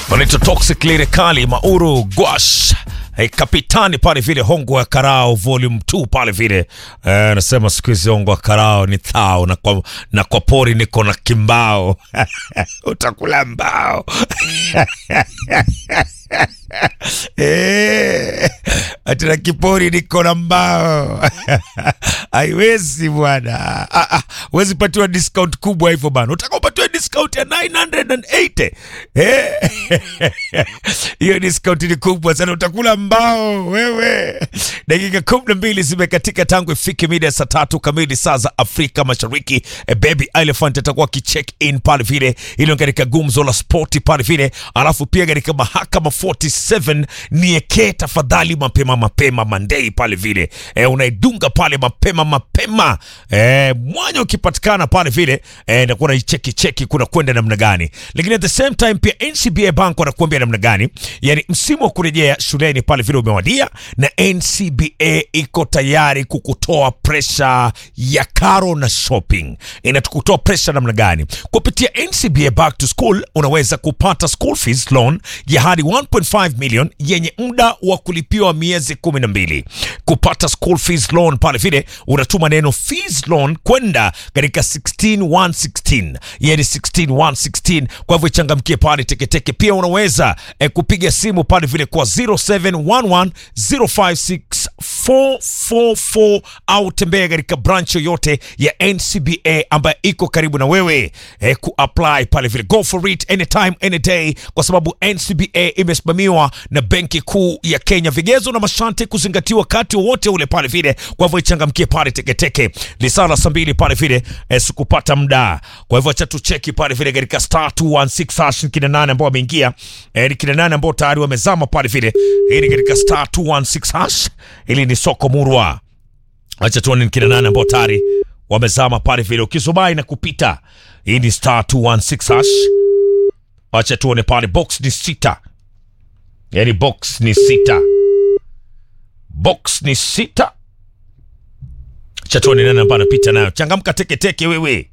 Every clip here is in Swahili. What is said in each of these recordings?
wanaitwa Toxic Lirikali Mauru Gwash Hey, kapitani pale vile hongo ya karao volume 2 pale vile eh, nasema siku hizi hongo ya karao ni thao na kwa, na kwa pori niko na kimbao utakula mbao eh, ati na kipori niko na mbao haiwezi bwana ah, ah, huwezi patiwa discount kubwa hivyo bana utaka upatiwe discount ya 980 eh? hiyo discount ni kubwa sana utakula mbao wewe dakika kumi na mbili zimekatika tangu ifike mida ya saa tatu kamili saa za afrika mashariki e, baby elephant atakuwa akicheck in pale vile ilo katika gumzo la spoti pale vile alafu pia katika mahakama 47 nieke tafadhali mapema mapema mandei pale vile e, unaidunga pale mapema mapema e, mwanya ukipatikana pale vile e, nakuwa naicheki cheki kuna kwenda namna gani lakini at the same time pia ncba bank wanakuambia namna gani yani msimu wa kurejea shuleni pale vile umewadia na ncba iko tayari kukutoa presha ya karo na shopping inatukutoa presha namna gani kupitia ncba back to school unaweza kupata school fees loan ya hadi 1.5 million yenye muda wa kulipiwa miezi 12 kupata school fees loan pale vile unatuma neno fees loan kwenda katika 16116 yani 16116 kwa hivyo ichangamkie pale teketeke pia unaweza eh, kupiga simu pale vile kwa 0711 056 444 au tembea katika branch yoyote ya ncba ambayo iko karibu na wewe eh, kuapply pale vile go for it anytime any day kwa sababu ncba imesimamiwa na benki kuu ya kenya vigezo na masharti kuzingatiwa wakati wowote ule pale vile kwa hivyo ichangamkie pale teketeke lisaa la saa mbili pale vile eh, sikupata muda kwa hivyo acha tucheki pale vile katika star 216 hash ni kina nane ambao wameingia eh, ni kina nane ambao tayari wamezama pale vile hii ni katika star 216 hash ili ni soko murwa acha tuone ni kina nane ambao tayari wamezama pale vile ukizubai na kupita hii ni star 216 hash acha tuone pale box ni sita yani box ni sita box ni sita acha tuone nani ambaye anapita nayo changamka teketeke wewe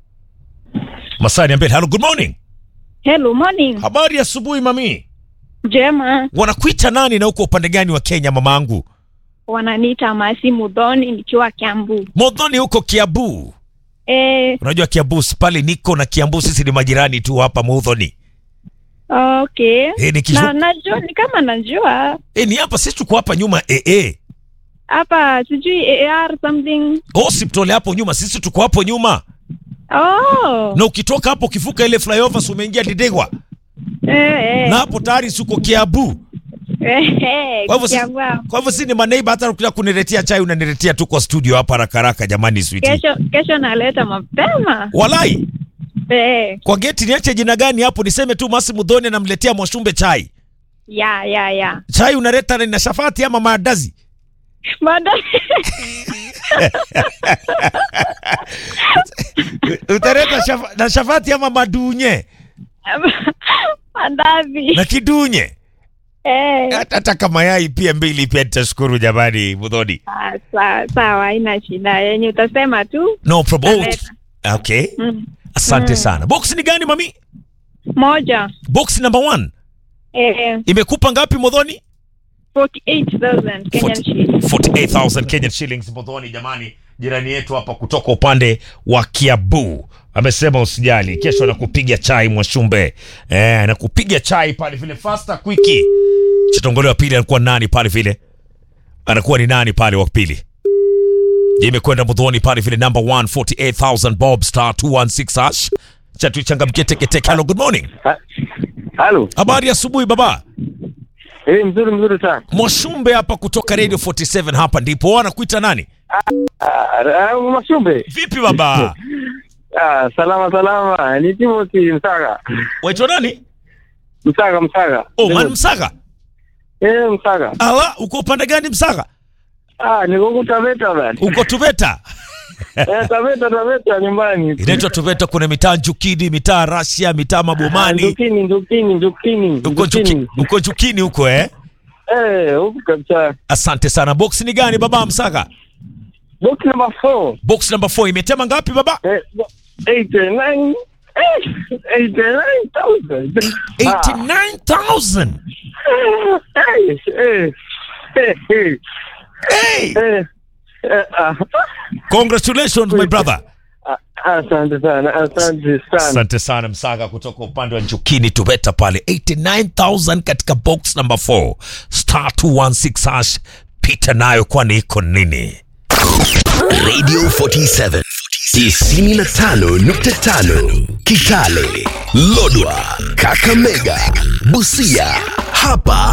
masani ambele hello good morning Hello, morning. habari ya asubuhi mami Jema, wanakuita nani na uko upande gani wa kenya mamangu wananiita Masi Mudhoni nikiwa Kiambu. modhoni huko kiabu Eh, unajua kiambu si pale niko na kiambu sisi ni majirani tu hapa modhoni okay. Eh, nikishu- Na najua ni kama najua e, ni hapa sisi tuko hapa nyuma e, e. hapa sijui AR something. hospital hapo nyuma sisi tuko hapo nyuma Oh. na ukitoka hapo ukivuka ile flyover si umeingia didegwa Eh, eh. na hapo tayari suko kiabu Eh, eh, kwa hivyo si- Kiambu hapo. kwa hivyo si ni maneiba hata ukitaka kuniletea chai unaniletea tu kwa studio hapa haraka haraka jamani switi Kesho kesho naleta mapema. walai Eh, kwa geti niache jina gani hapo niseme tu masi mudhoni anamletea mwashumbe chai ya ya ya. chai unaleta na shafati ama maandazi Bado utaleta shafa, na shafati ama madunye mandazi. na kidunye Eh. hata hata kama yai pia mbili pia nitashukuru jamani mudhoni Ah, sawa sawa, haina shida. Yenye utasema tu. no problem Naleta. okay Mm. asante Mm. sana box ni gani mami Moja. box number one Eh, imekupa ngapi modhoni 48,000 Kenyan shillings. 48000 Kenyan shillings modhoni jamani jirani yetu hapa kutoka upande wa kiabu amesema usijali kesho nakupiga chai mwashumbe eh, nakupiga chai pale vile fasta kwiki chitongole wa pili anakuwa nani pale vile anakuwa ni nani pale wa pili imekwenda mudhoni pale vile number 1 48000 bob star 216 hash cha tuichangamkie teketeke hello good morning Ha- Halo. habari ya asubuhi baba Eh, mzuri mzuri sana. mwashumbe hapa kutoka radio 47 hapa ndipo anakuita nani Ah, ah, Mashumbe. vipi baba Ah, salama salama. Ni Timothy Msaga. waitwa nani Msaga Msaga. oh, man msaga Eh, Msaga. ala uko upande gani msaga Ah, niko huku Taveta bana. uko tuveta Eh, Taveta Taveta nyumbani. inaitwa tuveta kuna mitaa njukini mitaa rasia mitaa Ah, mabomani Ndukini, ndukini, ndukini. uko ndukini. Njuki- uko njukini huko eh Eh, huku kabisa. asante sana box ni gani baba msaga Box number 4. box number 4 imetema ngapi baba Eh, 8 9 eighty-nine thousand. 89000 Hey, hey, hey, hey, hey hey. Eh, ah, congratulations my brother ah, Asante sana, asante sana. asante sana msaga kutoka upande wa njukini tuveta pale 89000 katika box number 4 star 216 hash pita nayo kwani iko nini Radio 47 95.5 Kitale, Lodwa, Kakamega, Busia. Hapa